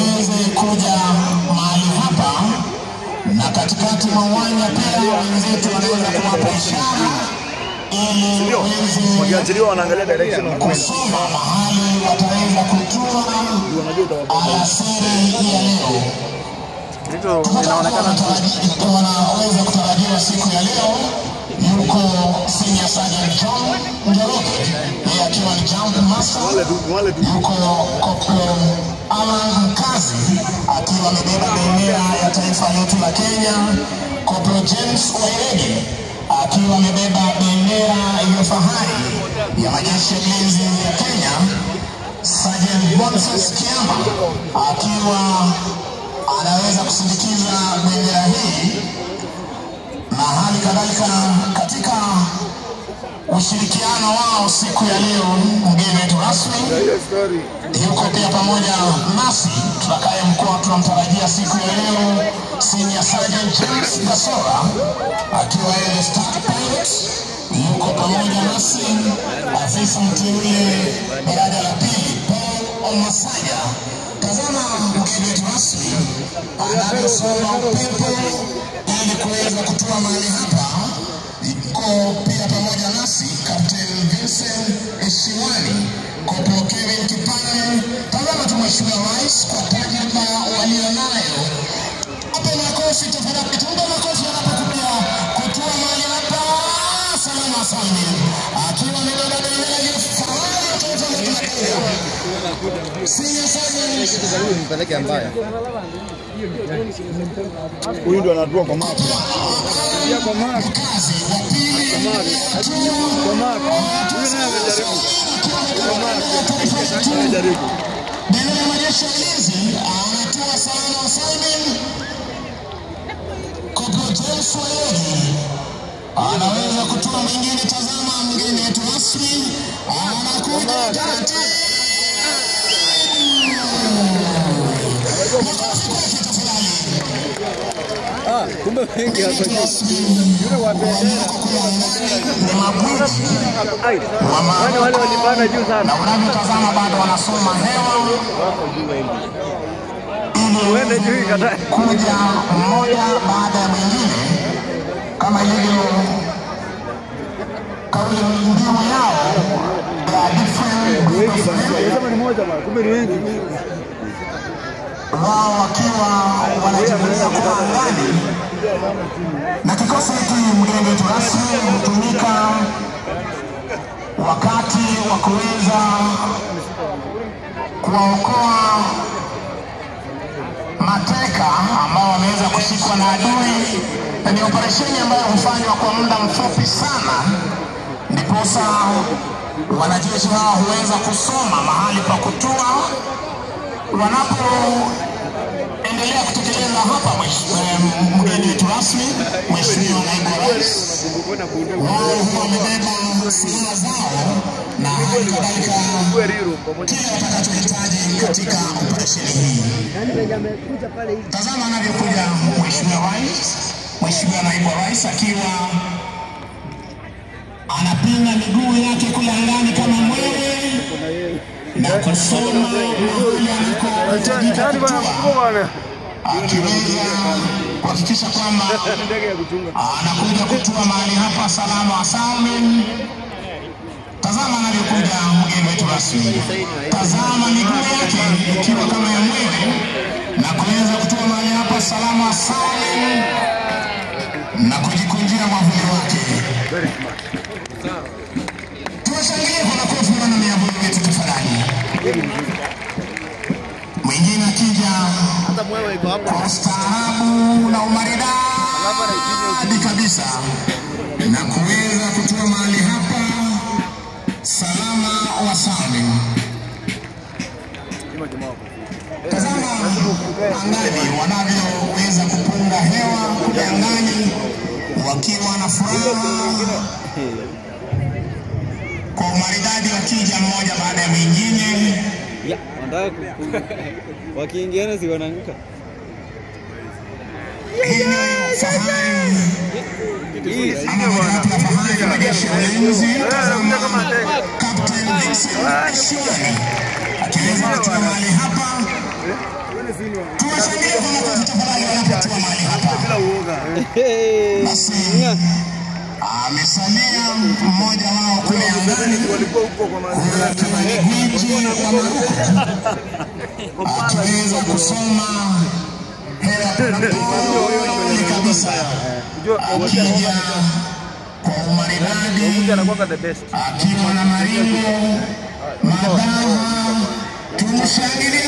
uweze kuja mahali hapa, na katikati mwa uwanja pia wenzetu wanaweza kuwapa ishara ili waweze Wakiachiliwa wanaangalia direction of wind. kusoma mahali wataweza kutua alasiri ya leo. Hicho inaonekana wanaweza kutarajiwa siku ya leo yuko senior sergeant John Njoroge, yeye akiwa ni jump master. wale tu wale tu Yuko Corporal Alan Mkazi akiwa amebeba bendera ya taifa letu la Kenya. Corporal James Wairege akiwa amebeba bendera ya fahari ya majeshi ya ulinzi ya Kenya. Sergeant Boniface Kiama akiwa anaweza kusindikiza bendera hii na hali kadhalika katika ushirikiano wao siku ya leo, mgeni wetu rasmi hiyo story yuko pia pamoja nasi tutakaye mkoa tunamtarajia siku ya leo Senior Sergeant James Gasora akiwa yeye ni staff pilot, yuko pamoja nasi afisa mteule daraja la pili Paul Omasaya. Tazama mgeni wetu rasmi anavyosoma upepo ili kuweza kutua mahali hapa. Yuko pia pamoja nasi Captain Vincent Eshiwani, Corporal Kevin Kipani. Tazama tu Mheshimiwa Rais kwa tajriba walionayo. Hapo makofi tafadhali, tuombe makofi anapokuja kutua mahali hapa salama salmi, akiwa amebeba bendera ya fahari ya taifa letu la Kenya. Senior Sergeant mpeleke mbaya. Huyu ndo anatua kwa map. mkazi wa pili Kwa map. Huyu naye amejaribu. Amejaribu. Bendera ya majeshi ya ulinzi anatoa salama wa Simon Corporal James Wayogi anaweza kutoa mwingine. Tazama mgeni wetu rasmi anakuja taratibu. Makofi kwake tafadhali. Ah, kumbe wengi hapa Yule wa bendera. Ni mabwiji Ai. wa Wale wale walipanda juu na sana. unavyotazama bado wanasoma hewa ili Uende juu ikatae. kuja mmoja baada ya mwingine kama ilivyo kauli mbiu yao ya different group Wengi of bana. men, Sema ni moja bana. Kumbe ni wengi. wao wakiwa wanajivunia kuwa angani na kikosi hiki mgeni wetu rasmi hutumika wakati wa kuweza kuwaokoa mateka ambao wameweza kushikwa na adui, na ni operesheni ambayo hufanywa kwa muda mfupi sana, ndiposa wanajeshi hawa huweza kusoma mahali pa kutua wanapoendelea kutekeleza hapa. mwesh- eh, Mgeni wetu rasmi, Mheshimiwa Naibu wa Rais, wao huwa wamebeba silaha zao na hali kadhalika kile watakachohitaji katika operesheni hii. Tazama anavyokuja Mheshimiwa Rais, Mheshimiwa Naibu wa Rais akiwa anapinga miguu yake kule angani kama mwewe na kusoma mahali anakohitajika kutua, bana. akiweza kuhakikisha kwamba Ndege ya kuchunga. anakuja kutua mahali hapa salama wa salmin. Tazama anavyokuja mgeni wetu rasmi, tazama miguu yake ikiwa kama ya mwewe na kuweza kutua mahali hapa salama wa salmin na kujikunjia mwavuli wake. Tuwashangilie kwa makofi wana miavuli wetu tafadhali. Mwingine akija Hata mwewe iko hapo. kwa ustaarabu na umaridadi kabisa na kuweza kutua mahali hapa salama wa salmin. Tazama angani wanavyoweza kupunga hewa kule angani wakiwa na furaha kwa umaridadi, wakija mmoja baada ya mwingine. Ya, wanataka ku- ku- wakiingiana si wanaanguka. Hii ni fahari Hii ama mojawapo ya fahari ya majeshi ya ulinzi. Eh, Tazama mja kama ndege. Captain Vincent Eshiwani akiweza kutua mahali hapa Tuwashangilie kwa makofi tafadhali wanapotua mahali hapa. Bila uoga. Hey. Basi amesalia mmoja wao kule angani Walikuwa huko kwa mazingira akiwa ni gwiji wa Maruku akiweza kusoma hela polepole kabisa akija kwa umaridadi anakuwa the best. akiwa na maringo madawa tumshangilie